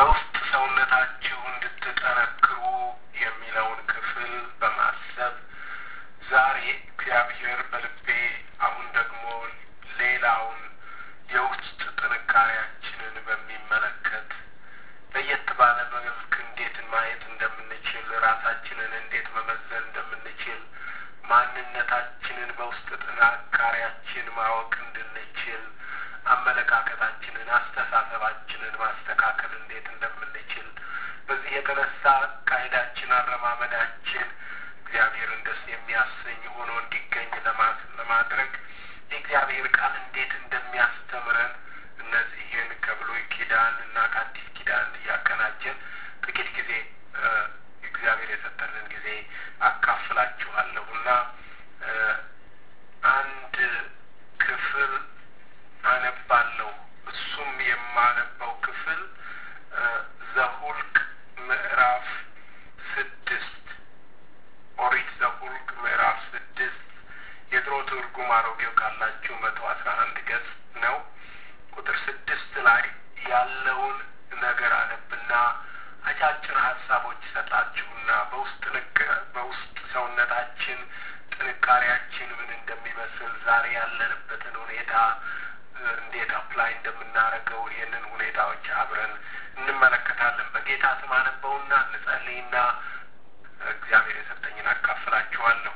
በውስጥ ሰውነታችሁ እንድትጠነክሩ የሚለውን ክፍል በማሰብ ዛሬ እግዚአብሔር በልቤ አሁን ደግሞ ሌላውን የውስጥ ጥንካሬያችንን በሚመለከት ለየት ባለ መልክ እንዴት ማየት እንደምንችል ራሳችንን እንዴት መመዘን እንደምንችል ማንነታችንን በውስጥ ጥንካሬያችን ማወቅ እንድንችል አመለካከታችንን፣ አስተሳሰባችንን ማስተካከል እንዴት እንደምንችል በዚህ የተነሳ አካሄዳችን፣ አረማመዳችን እግዚአብሔርን ደስ የሚያሰኝ ሆኖ እንዲገኝ ለማድረግ የእግዚአብሔር ቃል እንዴት እንደሚያስተምረን እነዚህን ከብሉይ ኪዳን እና ከአዲስ ኪዳን እያቀናጀን ጥቂት ጊዜ እግዚአብሔር የሰጠንን ጊዜ አካፍላችኋለሁ እና አንድ ክፍል አነባለሁ። እሱም የማነበው ክፍል ዘሁልቅ ምዕራፍ ስድስት ኦሪት ዘሁልቅ ምዕራፍ ስድስት የድሮ ትርጉም አሮጌው ካላችሁ መቶ አስራ አንድ ገጽ ነው። ቁጥር ስድስት ላይ ያለውን ነገር አነብና አጫጭር ሀሳቦች ሰጣችሁና በውስጥ ንቅ በውስጥ ሰውነታችን ጥንካሬያችን ምን እንደሚመስል ዛሬ ያለንበትን ሁኔታ እንዴት አፕላይ እንደምናደርገው ይህንን ሁኔታዎች አብረን እንመለከታለን። በጌታ ስም አነበውና እንጸልይና እግዚአብሔር የሰጠኝን አካፍላችኋለሁ።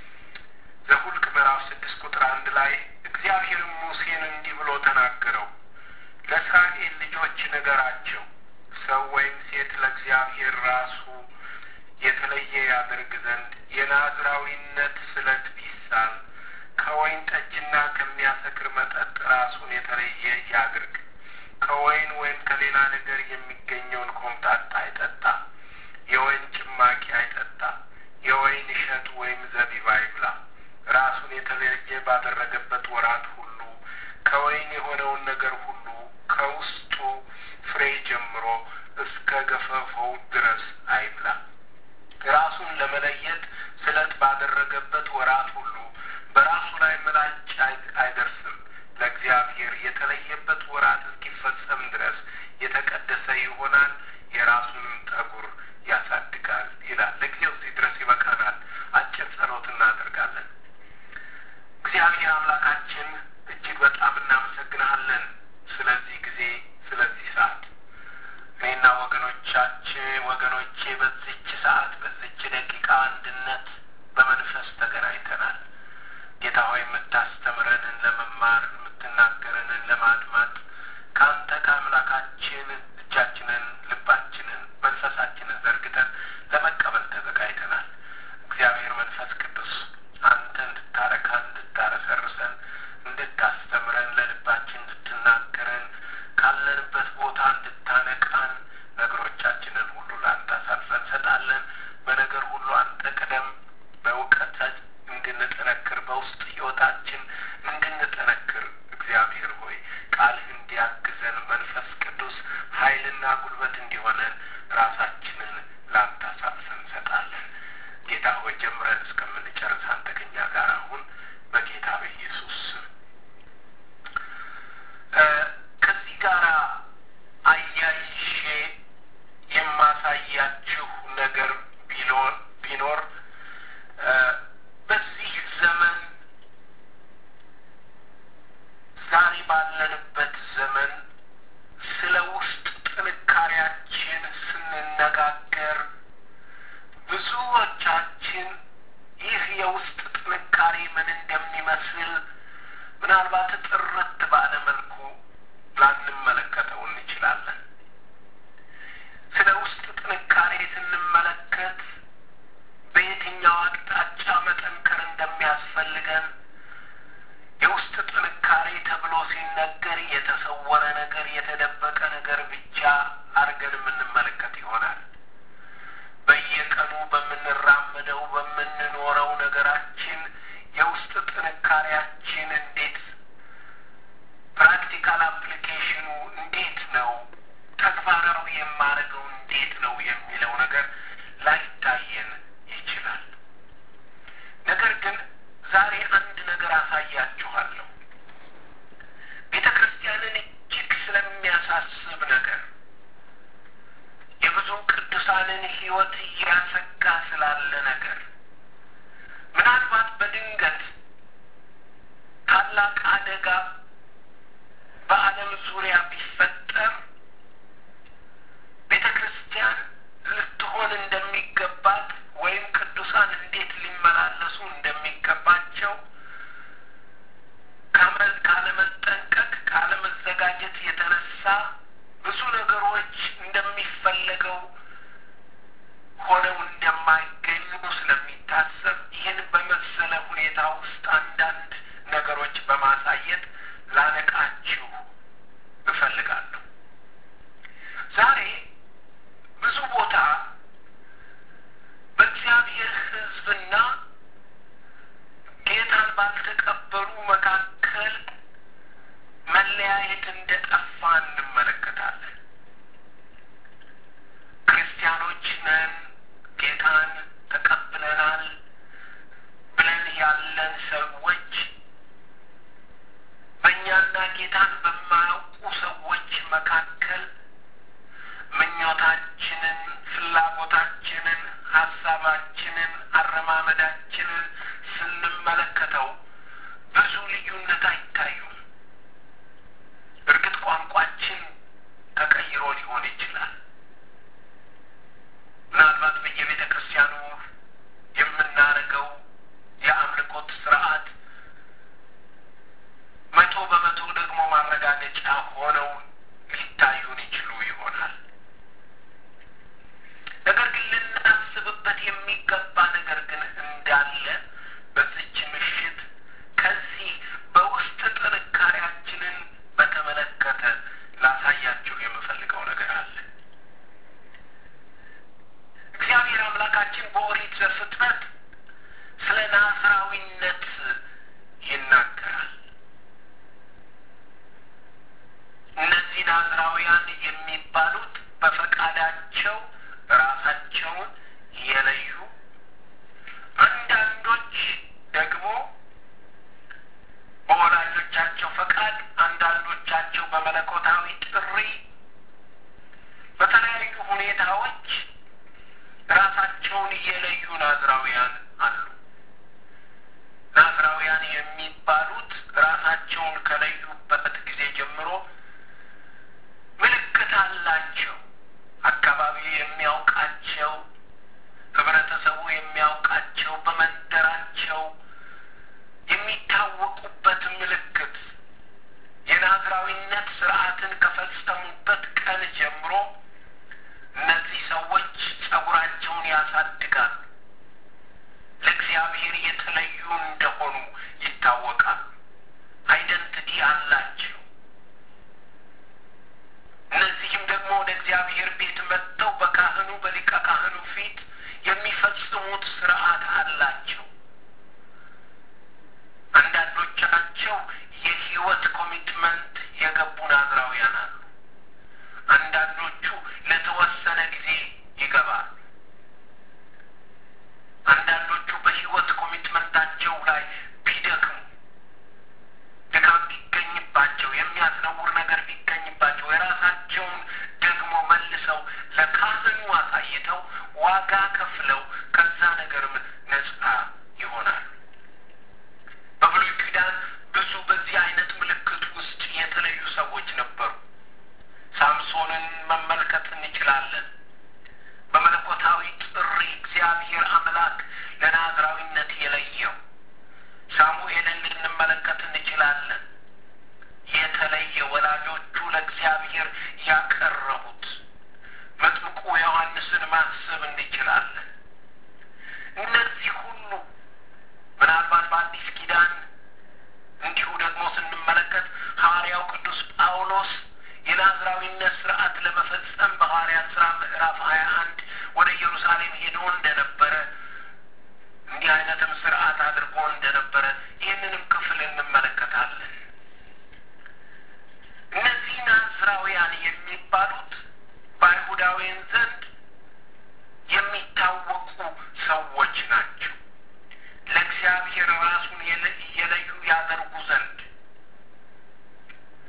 ዘሁልቅ ምዕራፍ ስድስት ቁጥር አንድ ላይ እግዚአብሔርም ሙሴን እንዲህ ብሎ ተናገረው፣ ለእስራኤል ልጆች ንገራቸው ሰው ወይም ሴት ለእግዚአብሔር ራሱ የተለየ ያደርግ ዘንድ የናዝራዊነት ስለት ቢሳል ከወይን ጠጅና ከሚያሰክር መጠጥ ራሱን የተለየ ያድርግ። ከወይን ወይም ከሌላ ነገር የሚገኘውን ኮምጣጣ አይጠጣ። የወይን ጭማቂ አይጠጣ። የወይን እሸት ወይም ዘቢብ አይብላ። ራሱን የተለየ ባደረገበት ወራት ሁሉ ከወይን የሆነውን ነገር ሁሉ ከውስጡ ፍሬ ጀምሮ እስከ ገፈፈው ድረስ አይብላ። ራሱን ለመለየት ስለት ባደረገበት ወራት ሁሉ በራሱ ላይ ምላጭ አይደርስም። ለእግዚአብሔር የተለየበት ወራት እስኪፈጸም ድረስ የተቀደሰ ይሆናል። የራሱንም ጠጉር ያሳድጋል ይላል። ለጊዜው እዚህ ድረስ ይበቃናል። አጭር ጸሎት እናደርጋለን። እግዚአብሔር አምላካችን እጅግ በጣም እናመሰግንሃለን ስለዚህ ጊዜ፣ ስለዚህ ሰዓት እኔና ወገኖቻችን ወገኖቼ በዚች ሰዓት በዚች ደቂቃ አንድነት በመንፈስ ተገናኝተናል። ጌታ ሆይ የምታስተምረንን ለመማር የምትናገረንን ለማድማጥ ከአንተ ከአምላካችን እጃችንን፣ ልባችንን፣ መንፈሳችንን ዘርግተን ለመቀበል ተዘጋጅተናል። እግዚአብሔር መንፈስ ቅዱስ አንተ እንድታረካን፣ እንድታረሰርሰን፣ እንድታስተምረን፣ ለልባችን እንድትናገረን፣ ካለንበት ቦታ እንድታነቃን ነገሮቻችንን ሁሉ ለአንተ አሳልፈን እንሰጣለን። በነገር ሁሉ አንተ ቅደም። በእውቀት እንድንጠነክር በውስጥ ሕይወታችን እንድንጠነክር እግዚአብሔር ሆይ ቃልህ እንዲያግዘን መንፈስ ቅዱስ ኃይልና ጉልበት እንዲሆነን ራሳችንን ለአንተ አሳልፈን እንሰጣለን። ጌታ ሆይ ጀምረን እስከምንጨርስ አንተ ከኛ ጋር አሁን በጌታ በኢየሱስ ስም ከዚህ ጋር አያይሼ የማሳያችሁ ነገር ቢኖር ቢኖር በዚህ ዘመን ዛሬ ባለንበት ዘመን ስለ ውስጥ ጥንካሬያችን ስንነጋገር ብዙዎቻችን ይህ የውስጥ ጥንካሬ ምን እንደሚመስል የቅዱሳንን ሕይወት እያሰጋ ስላለ ነገር ምናልባት በድንገት ታላቅ አደጋ በዓለም ዙሪያ ቢፈጠር ቤተ ክርስቲያን ልትሆን እንደሚገባት ወይም ቅዱሳን እንዴት ሊመላለሱ እንደሚገባቸው ካለመጠንቀቅ ካለመዘጋጀት የተነሳ ብዙ ነገሮች እንደሚፈለገው ሆነው እንደማይገኙ ስለሚታሰብ ይህን በመሰለ ሁኔታ ውስጥ አንዳንድ ነገሮች በማሳየት ላነቃችሁ እፈልጋለሁ። ዛሬ ብዙ ቦታ በእግዚአብሔር ሕዝብና ጌታን ባልተቀበሉ መካከል መለያየት እንደጠፋ እንመለከታለን። ክርስቲያኖች ነን፣ ጌታን ተቀብለናል ብለን ያለን ሰዎች በእኛና ጌታን በማያውቁ ሰዎች መካከል ምኞታችንን፣ ፍላጎታችንን፣ ሀሳባችንን፣ አረማመዳችንን ስንመለከተው ብዙ ልዩነት አይታዩም። እርግጥ ቋንቋችን ተቀይሮ ሊሆን ይችላል። ምናልባት በየቤተ ክርስቲያኑ የምናደርገው የአምልኮት ስርዓት መቶ በመቶ ደግሞ ማረጋገጫ ሆነው ሊታዩን ይችሉ ይሆናል። ነገር ግን ልናስብበት የሚገባ ነገር ግን እንዳለ በዚች ምሽት ከዚህ በውስጥ ጥንካሬያችንን በተመለከተ ላሳያችሁ የምፈልገው ነገር አለ። እግዚአብሔር አምላካችን በኦሪት ዘፍጥረት ስለ ናዝራዊነት ይናገራል። እነዚህ ናዝራውያን የሚባሉት በፈቃዳቸው ራሳቸውን የለዩ፣ አንዳንዶች ደግሞ በወላጆቻቸው ፈቃድ፣ አንዳንዶቻቸው በመለኮታዊ ጥሪ በተለያዩ ሁኔታዎች ራሳቸውን የለዩ ናዝራውያን አሉ። ናዝራውያን የሚባሉት ራሳቸውን ከለዩበት ጊዜ ጀምሮ ምልክት አላቸው። አካባቢው የሚያውቃቸው፣ ህብረተሰቡ የሚያውቃቸው፣ በመንደራቸው የሚታወቁበት ምልክት የናዝራዊነት ስርዓትን ከፈጸሙበት ቀን ጀምሮ እነዚህ ሰዎች ጸጉራቸውን ያሳድጋሉ። ለእግዚአብሔር የተለዩ እንደሆኑ ይታወቃሉ። አይደንቲቲ አላቸው። እነዚህም ደግሞ ወደ እግዚአብሔር ቤት መጥተው በካህኑ በሊቀ ካህኑ ፊት የሚፈጽሙት ስርዓት አላቸው። አንዳንዶቻቸው የህይወት ኮሚትመንት የገቡ ናዝራውያን አሉ። አንዳንዶቹ ለተወሰነ ጊዜ ይገባሉ። አንዳንዶቹ በህይወት ኮሚትመንታቸው ላይ ቢደክሙ ድካም ቢገኝባቸው የሚያስነውር ነገር ቢገኝባቸው የራሳቸውን ደግሞ መልሰው ለካህኑ አሳይተው ዋጋ ከፍለው ከዛ ነገርም ነጻ ይሆናሉ። በብሉይ ኪዳን ብዙ በዚህ አይነት ምልክት ውስጥ የተለዩ ሰዎች ነበሩ። ሳምሶንን መመልከት እንችላለን። በመለኮታዊ ጥሪ እግዚአብሔር አምላክ ለናዝራዊነት የለየው ሳሙኤልን ልንመለከት እንችላለን። የተለየ ወላጆቹ ለእግዚአብሔር ያቀረቡት መጥምቁ ዮሐንስን ማሰብ እንችላለን። እነዚህ ሁሉ ምናልባት በአዲስ ኪዳን እንዲሁ ደግሞ ስንመለከት ሐዋርያው ቅዱስ ጳውሎስ የናዝራዊነት ስርዓት ለመፈጸም በሐዋርያት ሥራ ምዕራፍ ሀያ አንድ ወደ ኢየሩሳሌም ሄዶ እንደነበረ እንዲህ አይነትም ስርዓት አድርጎ እንደነበረ ይህንንም ክፍል እንመለከታለን። እነዚህ ናዝራውያን የሚባሉት በአይሁዳውያን ዘንድ የሚታወቁ ሰዎች ናቸው። ለእግዚአብሔር ራሱን እየለዩ ያደርጉ ዘንድ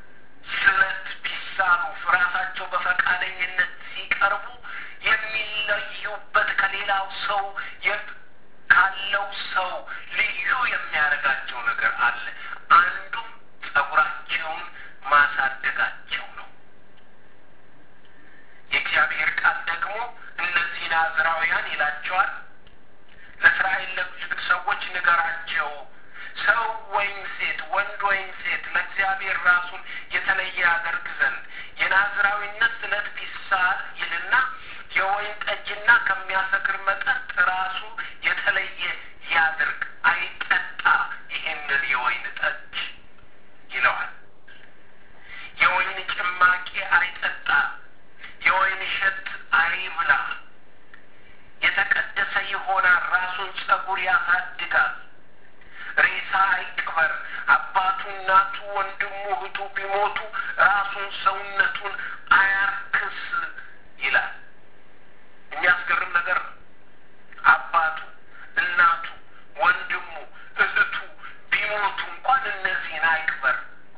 ስለት ቢሳሉ ራሳቸው በፈቃደኝነት ሲቀርቡ የሚለ አለ። አንዱም ጸጉራቸውን ማሳደጋቸው ነው። የእግዚአብሔር ቃል ደግሞ እነዚህ ናዝራውያን ይላቸዋል። ለእስራኤል ሰዎች ንገራቸው፣ ሰው ወይም ሴት፣ ወንድ ወይም ሴት ለእግዚአብሔር ራሱን የተለየ ያደርግ ዘንድ የናዝራዊነት ስለት ቢሳል ይልና የወይን ጠጅና ከሚያሰክር መጠጥ ራሱ የተለየ ያድርግ፣ አይጠጣ ይህንን የወይን ጠጅ ይለዋል። የወይን ጭማቂ አይጠጣ፣ የወይን እሸት አይብላ። የተቀደሰ ይሆናል፣ ራሱን ጸጉር ያሳድጋል። ሬሳ አይቅበር። አባቱ፣ እናቱ፣ ወንድሙ፣ እህቱ ቢሞቱ ራሱን ሰውነቱን አያርክስ ይላል። የሚያስገርም ነገር ነው። አባቱ፣ እናቱ፣ ወንድሙ፣ እህቱ ቢሞቱ እንኳን እነዚህን አይቅበር።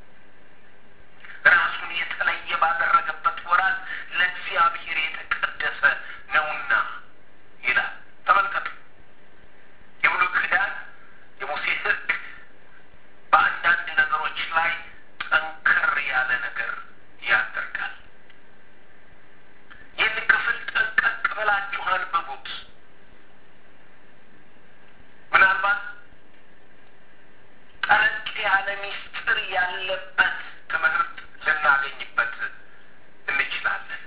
ራሱን የተለየ ባደረገበት ወራት ለእግዚአብሔር የተቀደሰ ነውና ይላል። ተመልከቱ። የብሉይ ኪዳን የሙሴ ሕግ በአንዳንድ ነገሮች ላይ ጠንከር ያለ ነገር ያደርጋል። ይህን ክፍል ጠንቀቅ ብላችሁ አንብቡት። ምናልባት ጠለቅ ያለ ሚስጥር ያለበት ትምህርት ልናገኝበት እንችላለን።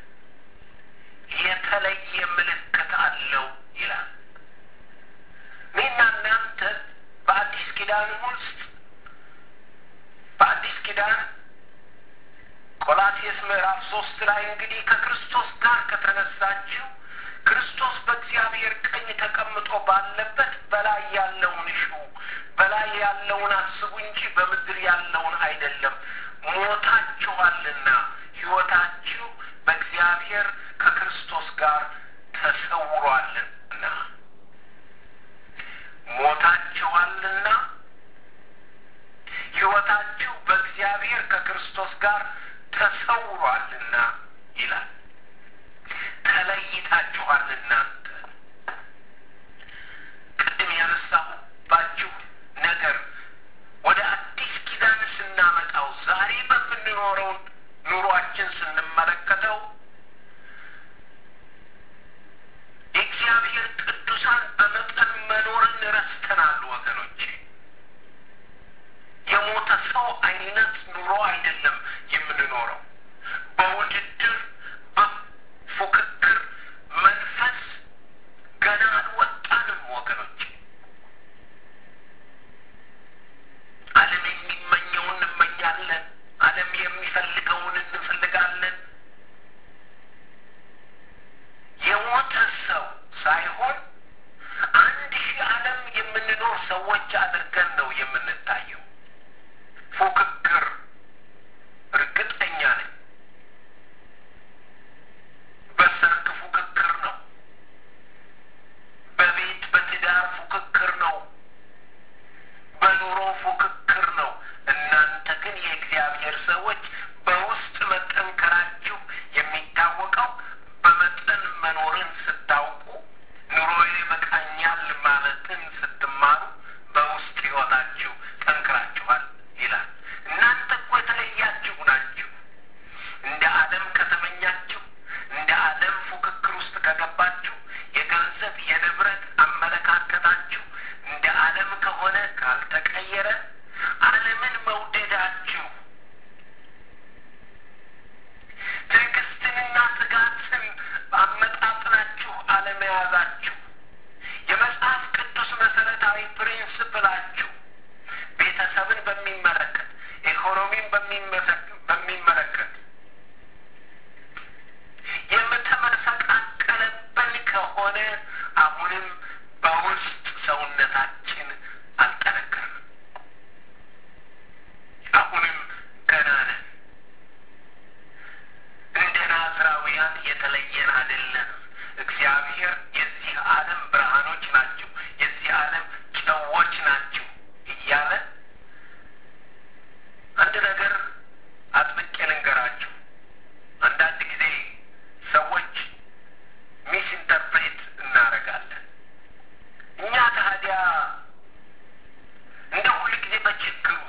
የተለየ ምልክት አለው ይላል። እኔና እናንተ በአዲስ ኪዳን ውስጥ በአዲስ ኪዳን ቆላሴስ ምዕራፍ ሶስት ላይ እንግዲህ ከክርስቶስ ጋር ከተነሳችሁ ክርስቶስ በእግዚአብሔር ቀኝ ተቀምጦ ባለበት በላይ ያለውን እሹ፣ በላይ ያለውን አስቡ እንጂ በምድር ያለውን አይደለም። ሞታችኋልና ሕይወታችሁ በእግዚአብሔር ከክርስቶስ ጋር ተሰውሯልና ሞታችኋልና ሕይወታችሁ በእግዚአብሔር ከክርስቶስ ጋር ተሰውሯልና ይላል። ተለይታችኋል እናንተ ቅድም ያነሳሁባችሁ ነገር ወደ አዲስ ኪዳን ስናመጣው ዛሬ በምንኖረው ኑሯችን ስንመለከተው የእግዚአብሔር ቅዱሳን በመጠን መኖርን ረስተናል ወገኖቼ። የሞተ ሰው አይነት ኑሮ አይደለም የምንኖረው። በውድድር በፉክክር መንፈስ ገና አልወጣንም ወገኖቼ። ዓለም የሚመኘውን እንመኛለን። ዓለም የሚፈልገውን እንፈልጋለን። የሞተ ሰው ሳይሆን አንድ ሺህ ዓለም የምንኖር ሰዎች አድርገን ነው የምንታየው። ፉክክር እርግጠኛ ነኝ በሰርግ ፉክክር ነው። በቤት በትዳር ፉክክር ነው። በኑሮ ፉክክር ነው። እናንተ ግን የእግዚአብሔር ሰዎች በውስጥ መጠንከራችሁ የሚታወቀው በመጠን መኖርን ስታውቁ፣ ኑሮዬ በቃኛል ማለትን ስትማሩ በውስጥ ሕይወታችሁ ጠንክራችኋል ይላል። እናንተ እኮ የተለያችሁ ናችሁ። እንደ ዓለም ከተመኛችሁ፣ እንደ ዓለም ፉክክር ውስጥ ከገባችሁ፣ የገንዘብ የንብረት አመለካከታችሁ እንደ ዓለም ከሆነ ካልተቀየረ፣ ዓለምን መውደዳችሁ ትዕግስትንና ትጋትን አመጣጥናችሁ አለመያዛችሁ የመጽሐፍ ቅዱስ መሰረታዊ ፕሪንስፕላችሁ ቤተሰብን በሚመለከት ኢኮኖሚን በሚመለከት የምተመሰቃቀለብን ከሆነ አሁንም በውስጥ ሰውነታችን አልጠነከርም። አሁንም ገና ነን። እንደ ናዝራውያን የተለየን አይደለም። እግዚአብሔር የዚህ ዓለም ብርሃኖች ናችሁ፣ የዚህ ዓለም ጨዎች ናችሁ እያለ አንድ ነገር አጥብቄ ልንገራችሁ። አንዳንድ ጊዜ ሰዎች ሚስ ኢንተርፕሬት እናደርጋለን። እኛ ታዲያ እንደ ሁል ጊዜ በችግር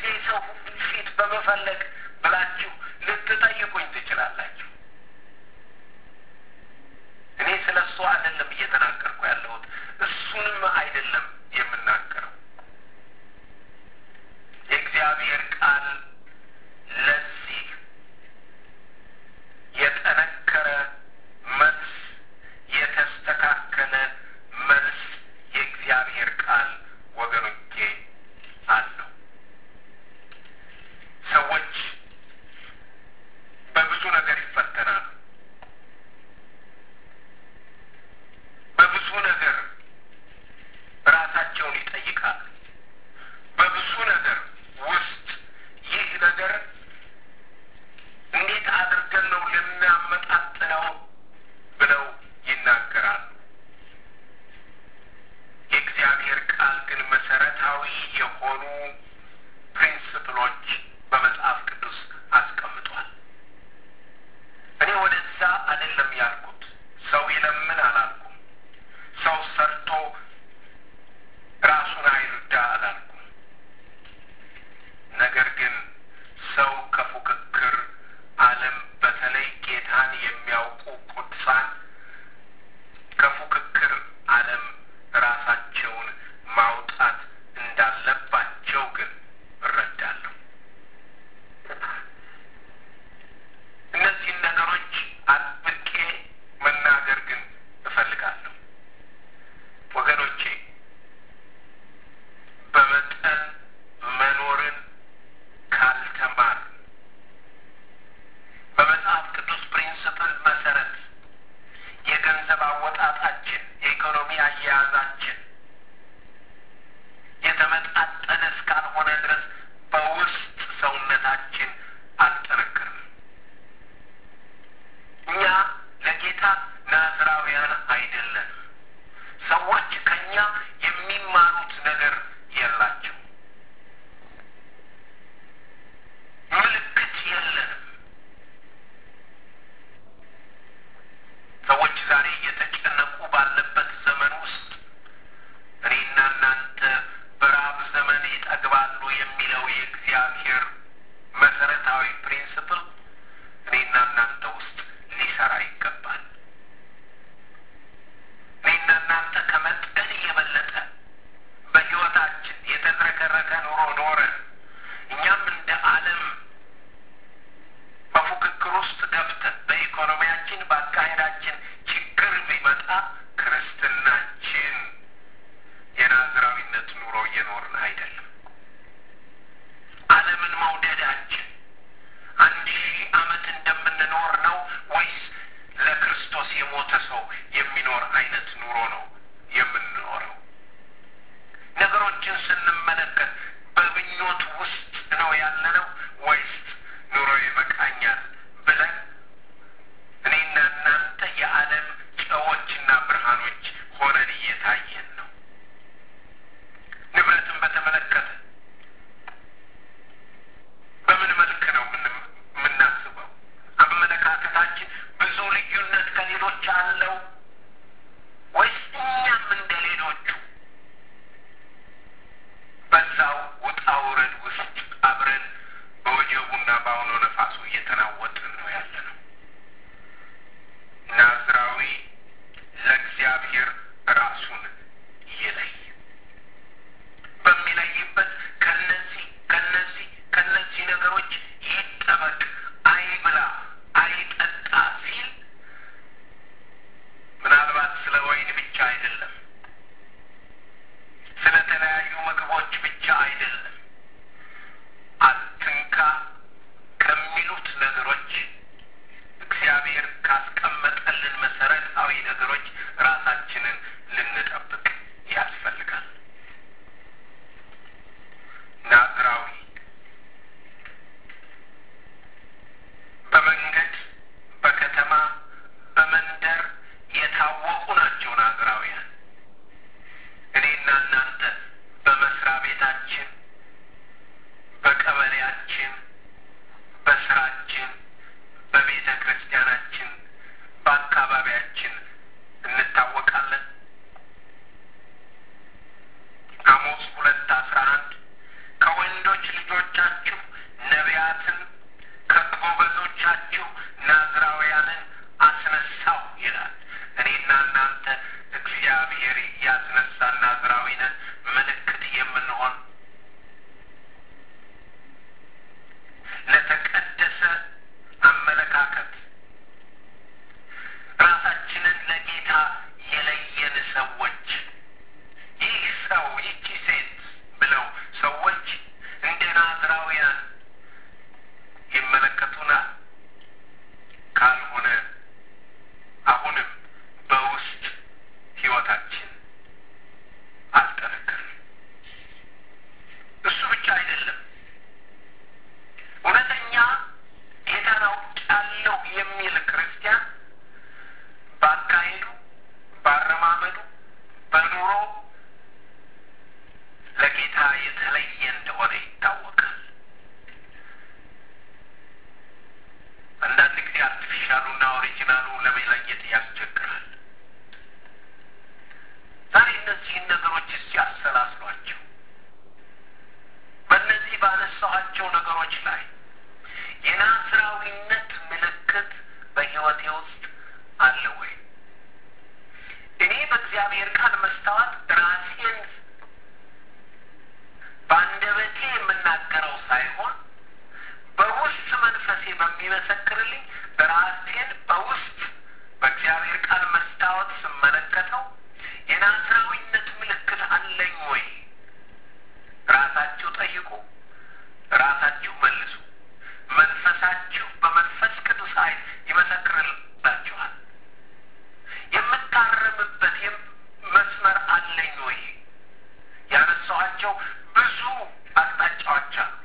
ሰው ፊት በመፈለግ ብላችሁ ልትጠይቁኝ ትችላላችሁ። እኔ ስለ እሱ አይደለም እየተናገርኩ ያለሁት፣ እሱንም አይደለም የምናገረው። የእግዚአብሔር ቃል ለዚህ የጠነከረ መልስ፣ የተስተካከለ መልስ የእግዚአብሔር ቃል ወገኖቼ አለው። ሰዎች በብዙ ነገር ይፈተናሉ። በብዙ ነገር ራሳቸውን ይጠይቃሉ። በብዙ ነገር ውስጥ ይህ ነገር እንዴት አድርገን ነው ልናመጣጥነው ብለው ይናገራሉ። የእግዚአብሔር ቃል ግን መሰረታዊ የሆኑ ፕሪንስፕሎች በመጽሐፍ ቅዱስ አስቀምጧል። እኔ ወደዛ አይደለም ያልኩት። ሰው ይለምን አላልኩም። ሰው ሰርቶ ራሱን አይርዳ አላልኩም። ነገር ግን ሰው ከፉክክር ዓለም በተለይ ጌታን የሚያውቁ ቅዱሳን ከፉክክር ዓለም ራሳቸውን ማውጣት እንዳለባቸው ግን እረዳለሁ። እነዚህን ነገሮች አጥብቄ መናገር ግን እፈልጋለሁ። ወገኖቼ በመጠን መኖርን ካልተማር በመጽሐፍ ቅዱስ ፕሪንስፕል መሰረት የገንዘብ አወጣጣችን፣ የኢኮኖሚ አያያዛችን የተመጣጠነ እስካልሆነ ድረስ በውስጥ ሰውነታችን አልጠነክርም። እኛ ለጌታ ናዝራውያን አይደለንም። ሰዎች ከኛ የሚማሩት ነገር የላቸው። ምልክት የለንም። ሰዎች ዛሬ እየተጨነቁ ባለበት ዘመን ውስጥ እኔና እናንተ በረሃብ ዘመን ይጠግባሉ የሚለው የእግዚአብሔር መሰረታዊ ፕሪንስፕል እኔና እናንተ ውስጥ ሊሰራ ይገባል። እኔና እናንተ ከመጠን የበለጠ በሕይወታችን የተዝረከረከ ኑሮ ኖረን እኛም እንደ ዓለም በፉክክር ውስጥ ገብተን በኢኮኖሚያችን በአካሄዳችን ችግር ቢመጣ ክርስትናችን የናዝራዊነት ኑሮ እየኖርን አይደለም። ዓለምን መውደዳችን አንድ ሺህ ዓመት እንደምንኖር ነው ወይስ ለክርስቶስ የሞተ ሰው የሚኖር አይነት ኑሮ ነው የምንኖረው? ነገሮችን ስንመለከት በምኞት ውስጥ ነው ያለነው ወይስ ኑሮ ይበቃኛል ብለን እኔና እናንተ የዓለም ጨዎችና ብርሃኖች ሆነን እየታየን ነው? ንብረትን በተመለከተ በምናገረው ሳይሆን በውስጥ መንፈሴ በሚመሰክርልኝ ራሴን በውስጥ በእግዚአብሔር ቃል መስታወት ስመለከተው የናዝራዊነት ምልክት አለኝ ወይ? ራሳችሁ ጠይቁ፣ ራሳችሁ መልሱ። መንፈሳችሁ በመንፈስ ቅዱስ ኃይል ይመሰክርላችኋል። የምታረምበት መስመር አለኝ ወይ? ያነሳኋቸው ብዙ አቅጣጫዎች አሉ።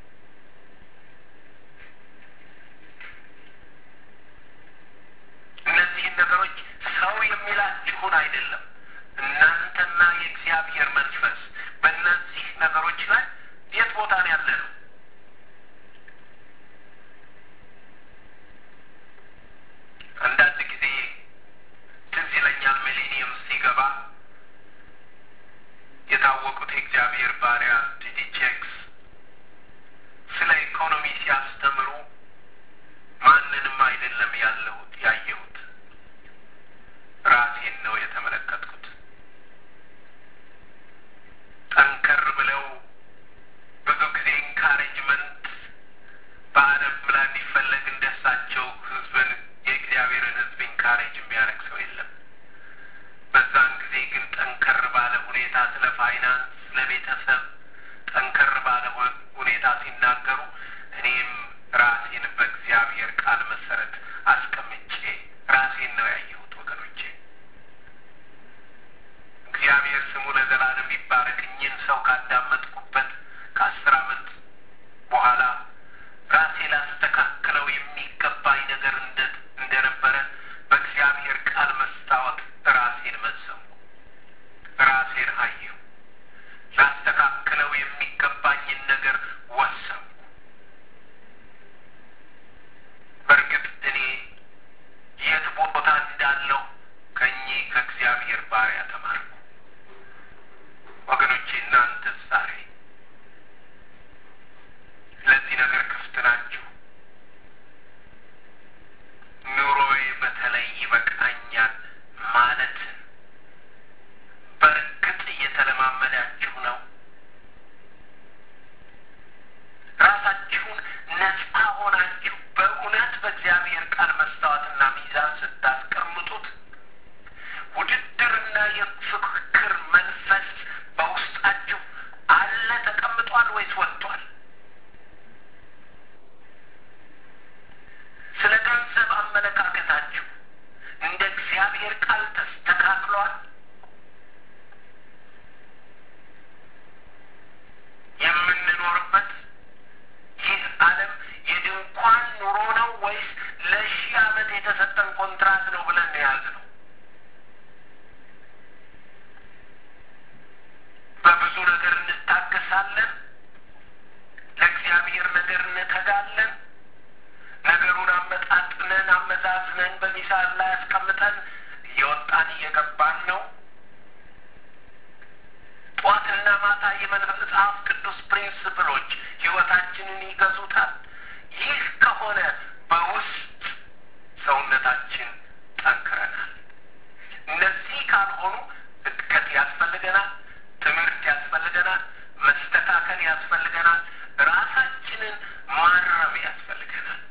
እነዚህን ነገሮች ሰው የሚላችሁን አይደለም፣ እናንተና የእግዚአብሔር መንፈስ በእነዚህ ነገሮች ላይ የት ቦታ ነው ያለ ነው? አንዳንድ ጊዜ ትዝ ይለኛል ሚሌኒየም ሲገባ የታወቁት የእግዚአብሔር ባሪያ ዲዲ ቼክስ ስለ ኢኮኖሚ ሲያስተምሩ ማንንም አይደለም ያለሁት ያየሁት ራሴን ነው የተመለከትኩት። ጠንከር ብለው ብዙ ጊዜ ኢንካሬጅመንት በዓለም ላይ እንዲፈለግ እንደሳቸው ህዝብን የእግዚአብሔርን ህዝብ ኢንካሬጅ የሚያደርግ ሰው የለም። በዛን ጊዜ ግን ጠንከር ባለ ሁኔታ ስለ ፋይናንስ፣ ስለ ቤተሰብ ጠንከር ባለ ሁኔታ ሲናገሩ እኔም ራሴን በእግዚአብሔር ቃል መሰረት አስቀምጬ ራሴን ነው ያየሁት። ወገኖቼ እግዚአብሔር ስሙ ለዘላለም ይባረክ። እኚህን ሰው ካዳመጥኩበት ከአስር ዓመት በኋላ ራሴ ላስተካክለው የሚገባኝ ነገር እንደ እንደነበረ በእግዚአብሔር ቃል መስታወት ራሴን መዘንኩ፣ ራሴን አየሁ። ላስተካክለው የሚገባኝን ነገር ወሰንኩ። በእርግጥ እኔ የት ቦታ እንዳለሁ ከእኚህ ከእግዚአብሔር ባሪያ ተማርኩ። ወገኖቼ እናንተስ ዛሬ ለዚህ ነገር ክፍት ናችሁ? ኑሮዬ በተለይ ይበቃኛል ማለትን በእርግጥ እየተለማመዳችሁ ነው? ራሳችሁን ነፃ ሆናችሁ በእውነት በእግዚአብሔር ቃል መስታወትና ሚዛን ስታስቀምጡት ውድድርና የፍክክር መንፈስ በውስጣችሁ አለ ተቀምጧል ወይስ ወጥቷል? ስለ ገንዘብ አመለካከታችሁ እንደ እግዚአብሔር ቃል ተስተካክሏል? የምንኖርበት ይህ ዓለም የድንኳን ኑሮ ነው ወይስ ለሺህ ዓመት የተሰጠን ኮንትራት ነው ብለን የያዝነው? በብዙ ነገር እንታገሳለን። ለእግዚአብሔር ነገር እንተጋለን። ነገሩን አመጣጥነን አመዛዝነን በሚዛን ላይ አስቀምጠን እየወጣን እየገባን ነው። ጠዋትና ማታ የመጽሐፍ ቅዱስ ፕሪንስፕሎች ሕይወታችንን ይገዙታል። ይህ ከሆነ በውስጥ ሰውነታችን ጠንክረናል። እነዚህ ካልሆኑ እድገት ያስፈልገናል፣ ትምህርት ያስፈልገናል፣ መስተካከል ያስፈልገናል፣ ራሳችንን ማረም ያስፈልገናል።